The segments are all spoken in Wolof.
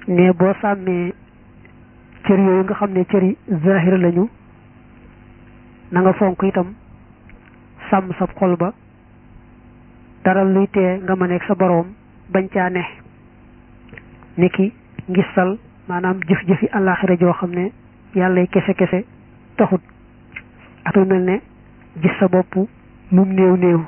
ne boo sàmmee cër yooyu nga xam ne cëri zahir lañu na nga fonk itam sàmm sa xol ba dara luy tee nga ma nekk sa boroom bañ caa ne niki ngistal maanaam jëf-jëfi àllaaxira joo xam ne yàlla kese kese taxut ak lu mel ne gis sa bopp lum néew néew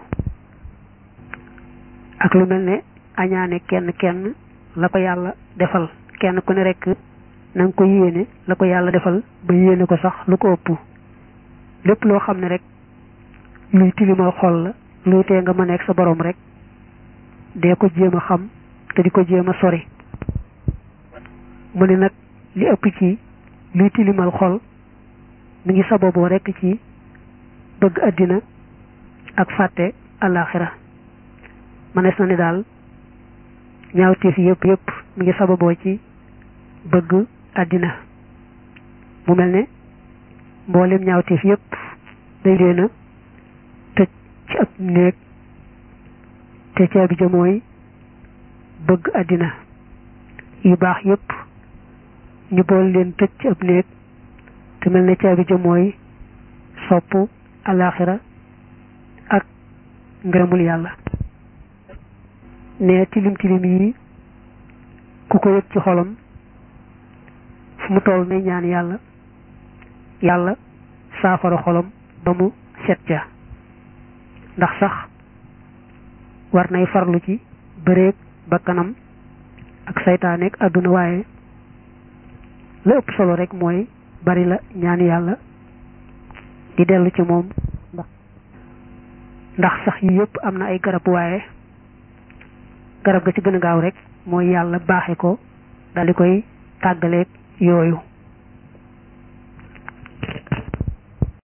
ak lu mel ne añaane kenn kenn la ko yàlla defal kenn ku ne rekk na nga ko yéene la ko yàlla defal ba yéene ko sax lu ko ëpp lépp loo xam ne rek luy tilimal xol la luy tee nga mën a nekk sa borom rek dee ko jéem a xam te di ko jéem a sori mu ne nag li ëpp ci luy tilimal xol mi ngi sababoo rekk ci bëgg àddina ak fàtte àllaaxira mënees na ni daal ñaawteef yëpp yëpp mi ngi sababoo ci bëgg àddina mu mel ne mboolem ñaawteef yëpp day leen a tëj ci ab néeg te caabi ja mooy bëgg àddina yu baax yëpp ñu bool leen tëj ci ab néeg te mel ne caabi ja mooy sopp alaaxira ak ngërëmul yàlla ne tilim tilim yi ku ko yëg ci xolam fu mu toll nay ñaan yàlla yàlla saafara xolam ba mu set ca ndax sax war nay farlu ci bëreeg bakkanam ak saytaaneeg àdduna waaye la ëpp solo rek mooy bari la ñaan yàlla di dellu ci moom ndax ndax sax yi yëpp am na ay garab waaye garab ga ci gën a gaaw rek mooy yàlla baaxe ko daldi koy tàggaleeg yooyu